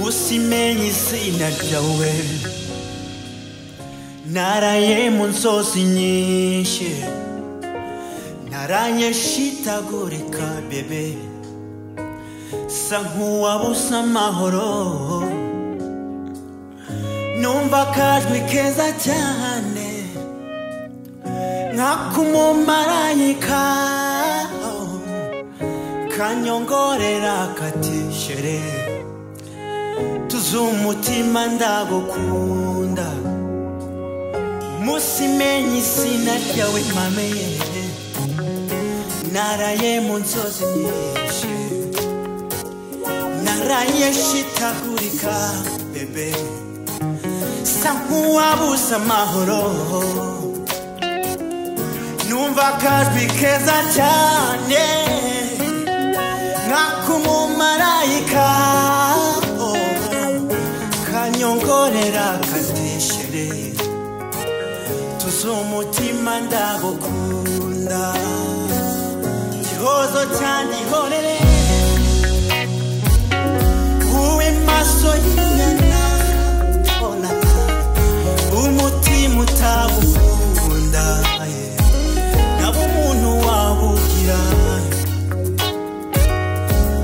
usimenye izina ryawe naraye mu nzozi nyinshi naranye shitagurika bebe sa nk'uwabuze amahoro numva akajwi keza cyane nk'akumumarayika kanyongorera kati shere tuzi umutima ndagukunda umunsi menye izina ryawe mame yeje naraye mu nzozi nyinshi naraye shitagurika bebe sa nk'uwabuze amahoro numva akajwi keza cyane nk'akumumarayika kanyongorera kadeshere tuzi umutima ndagukunda gihozo cyane ihorere wowe maso y'inyana ona umutima utagukunda yeah. nabo umuntu wabugira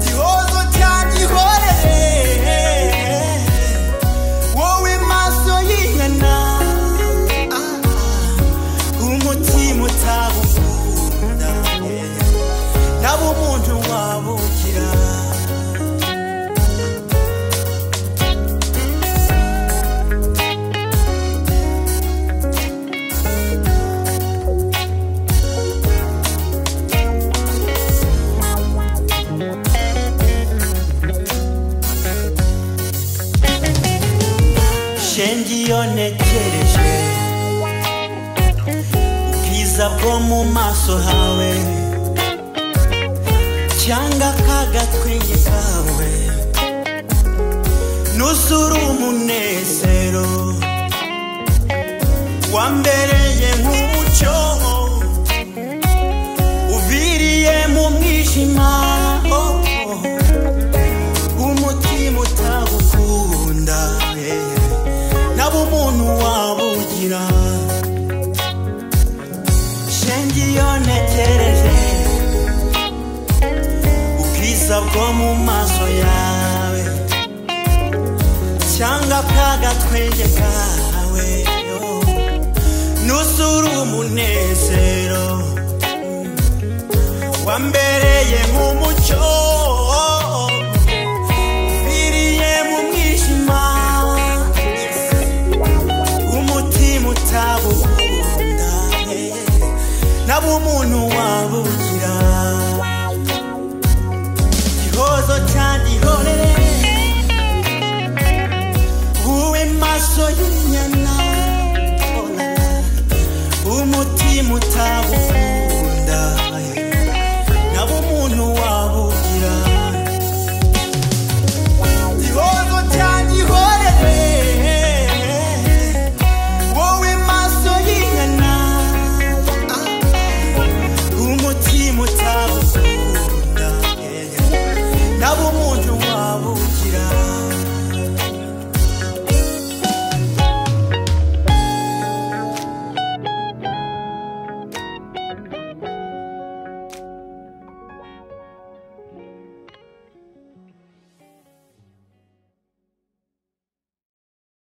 gihozo cyane ihorere wowe maso y'inyana ah, ah, umutima utagukunda yeah. nabo umuntu wabugira shenge iyo ntekereje ubwiza bwo mu maso hawe cyangwa kagatwenge kawe nuzura umunezero wambereye nk'umucyo ubiriye mu mwijima oh, oh. umutima utagukunda yeah, yeah. nabo umuntu wabugira shenge iyo ntekereje ubwiza bwo mu maso yawe cyangwa kagatwenge kawe oh. nuzura umunezero wambereye nk'umucyo biriye mu mwijima umutima utabukunda nabo umuntu wabuze